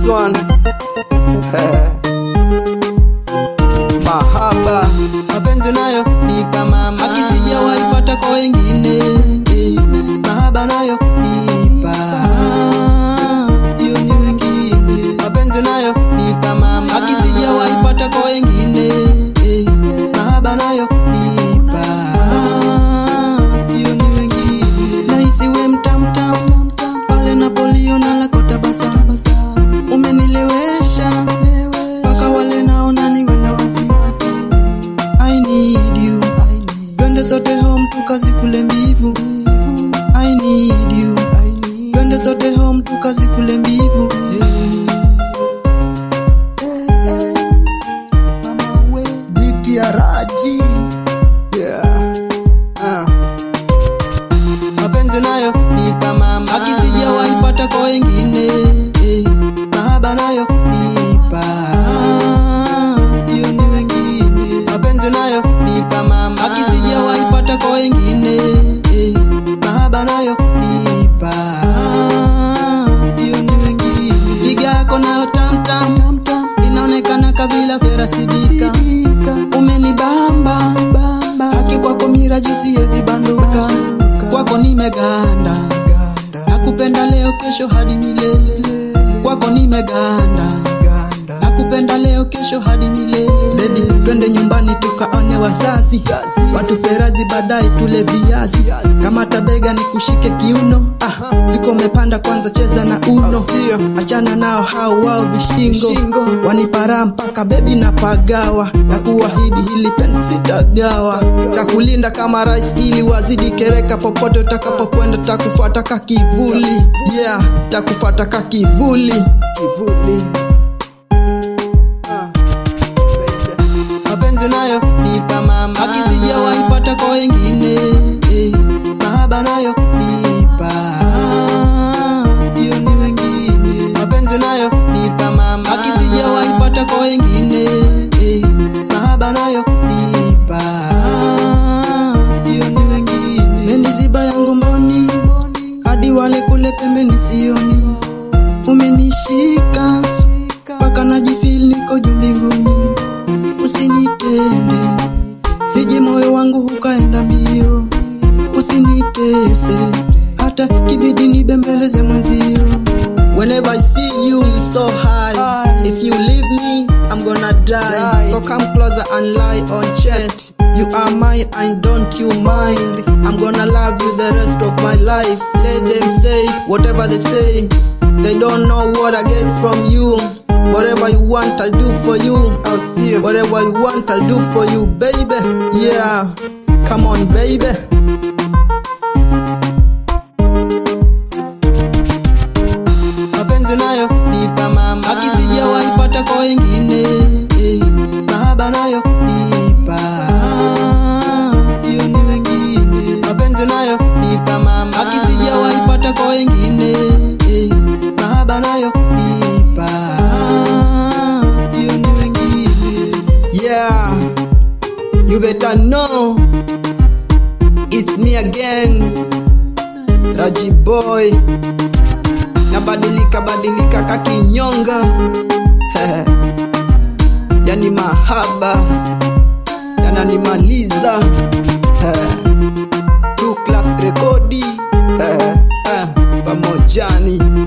one Eh. mahaba mapenzi nayo nipa mama akisijawahi pata kwa wengine Eh. mahaba nayo nipa sio ni wengine mapenzi nayo nipa mama akisijawahi pata kwa wengine Eh. mahaba nayo nipa sio ni wengine nahisi we mtamtam pale napoliona lako tabasamu umenilewesha mpaka wale naona niwe na wasiwasi I need you twende sote home tukazikule mbivu I need you twende sote home tukazikule mbivu Biti ya Raji yeah. ah mapenzi nayo nipa mama akisijawahi pata kwa wengine eh. mahaba nayo nipa sio ni wengine mapenzi nayo nipa mama akisijawahi pata kwa wengine eh. mahaba nayo nipa sio ni wengine piga yako nayo tamtam inaonekana kabila ferasidika umenibamba haki kwako miraji siwezi banduka kwako nimeganda nakupenda leo kesho hadi milele kwako nimeganda nakupenda leo kesho hadi milele bebi twende nyumbani tukaone wazazi watupe radhi baadaye tule viazi kama tabega ni kushike kiuno ah, siko umepanda kwanza cheza na uno achana nao hao wao vishingo wanipara mpaka bebi na pagawa na kuahidi hili penzi sitagawa takulinda kama rais ili wazidi kereka popote utakapokwenda takufuata ka kivuli yeah takufuata ka kivuli kivuli mapenzi nayo nipa mama akisijawahi pata kwa wengine eh. mahaba nayo nipa sio ni wengine mapenzi nayo nipa mama akisijawahi pata kwa wengine eh. mahaba nayo nipa sio ni wengine meniziba yangu mboni hadi wale kule pembeni sioni umenishika mpaka najifil niko juu mbinguni usinitende sije moyo wangu hukaenda mbio usinitese hata kibidi nibembeleze mwenzio whenever i see you feel so high if you leave me i'm gonna die so come closer and lie on chest you are mine and don't you mind i'm gonna love you the rest of my life let them say whatever they say they don't know what i get from you Whatever you want, I'll do for you. I'll see you. Whatever you want, I'll do for you, baby. Yeah, come on, baby. Mapenzi nayo nipa mama, akisijawahi pata kwa wengine. Eh, mahaba nayo nipa, sio ni wengine. Mapenzi nayo nipa mama, akisijawahi pata kwa wengine. Eh, mahaba nayo nipa sio ni wengine yeah you better know it's me again raji boy nabadilika badilika kakinyonga yani mahaba yananimaliza two class rekodi pamojani